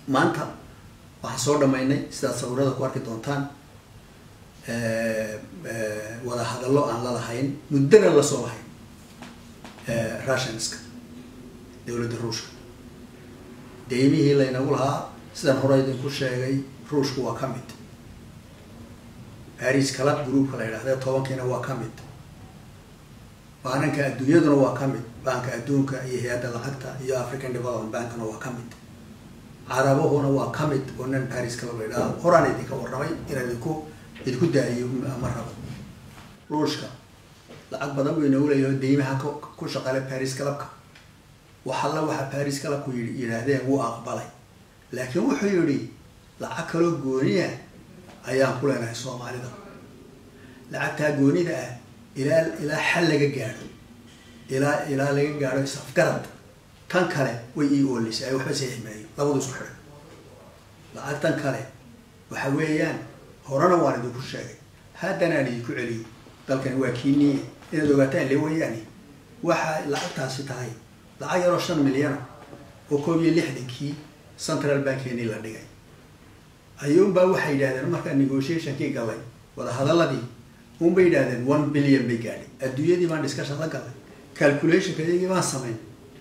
maanta waxaan soo dhamaynay sidaad sawirada ku arki doontaan wada hadallo aan la lahayn muddana lasoo lahayn russianska dowladda ruushka deymihii laynagu lahaa sidaan hore idinku sheegay ruushku waa ka mid paris club groupka la yidhahda tobankiina waa ka mid baananka adduunyaduna waa ka mid baanka adduunka iyo hay-adda lacagta iyo african development bankna waa ka mid carabahuna waa ka mid oo nan paris club la yidhahda horaan idinka warramay inaan idinku idinku daayiyo ma rabo ruushka lacag badan buu inagu leeyahay deymaha ku shaqale paris clubka wax alla waxa paris clubku yii yidhaahdeen wuu aqbalay laakiin wuxuu yidhi lacag kaloo gooniya ayaan ku leenahay soomaalida lacagtaa goonida ah ilaa ilaa xal laga gaadho ilaa ilaa laga gaadho isafgarad tan kale way ii oolisay ay waxba sii ximeeyo labadu isku xidhan lacagtan kale waxa weeyaan horena waan idinku sheegay haddanaan idinku celiyo dalkani waa kiiniye inaad ogaataan le wayaani waxa lacagtaasi tahay lacag yaroo shan milyana oo koob iyo lixdankii central bankeenii la dhigay ayuunbaa waxay yidhahdeen markaa negotiationkii galay wadahadaladii unbay yidhahdeen one billion bay gaadhay adduunyadii baan discussion la galay calculationka iyagii baan samayn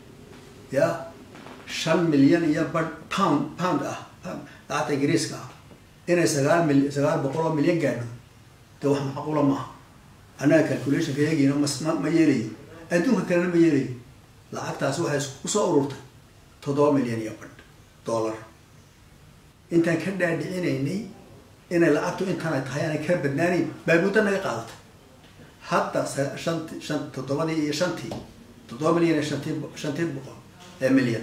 ya shan milyan iyo badh pound pound ah lacagta ingiriiska ah inay sagaal mil sagaal boqol oo milyan gaadho dee wax macquula maaha annaga calculationka iyagiina mas ma ma yeelayo adduunka kalena ma yeelayo lacagtaasi waxay kusoo ururtay toddoba milyan iyo badh dollar intaan ka dhaadhicinaynay inay lacagtu intaana tahay aanay ka badnaanayn baa muddo naga qaadatay hadda shanti shan toddobadii iyo shantii toddoba milyan iyo shantii shantii boqol ee milyan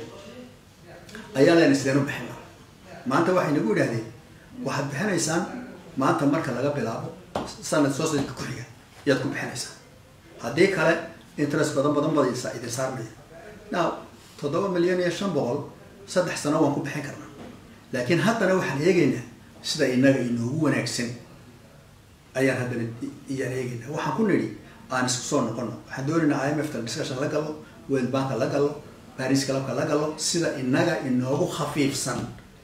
ayaa leena sideen u bixina maanta waxay nagu idhahdeen waxaad bixinaysaan maanta marka laga bilaabo sanad soo sanadka ku xiga ayaad ku bixinaysaan haddii kale interest badan badan bada idin saarmaya now toddoba milyan iyo shan boqol saddex sano waan ku bixin karnaa laakiin haddana waxaan eegaynaa sida inaga inoogu wanaagsan ayaan haddana iyaan eegaynaa waxaan ku nidhi aan isku soo noqono waxaan doonaynaa i m f ta discussion la galo world banka la galo paris clubka la galo sida inaga inoogu khafiifsan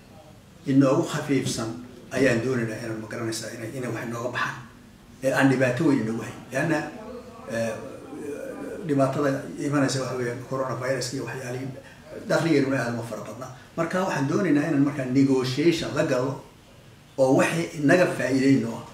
inoogu khafiifsan ayaan doonaynaa inaan magaranaysaa ina ina wax inooga baxaan ee aan dhibaato weyn inoogu hayn leanna dhibaatada imanaysa waxa weya coronavirus iyo waxyaalihii dakligeennuna aada uma fara badnaa marka waxaan doonaynaa inaan markaa negotiation la galo oo waxay inaga faa'iideyno ah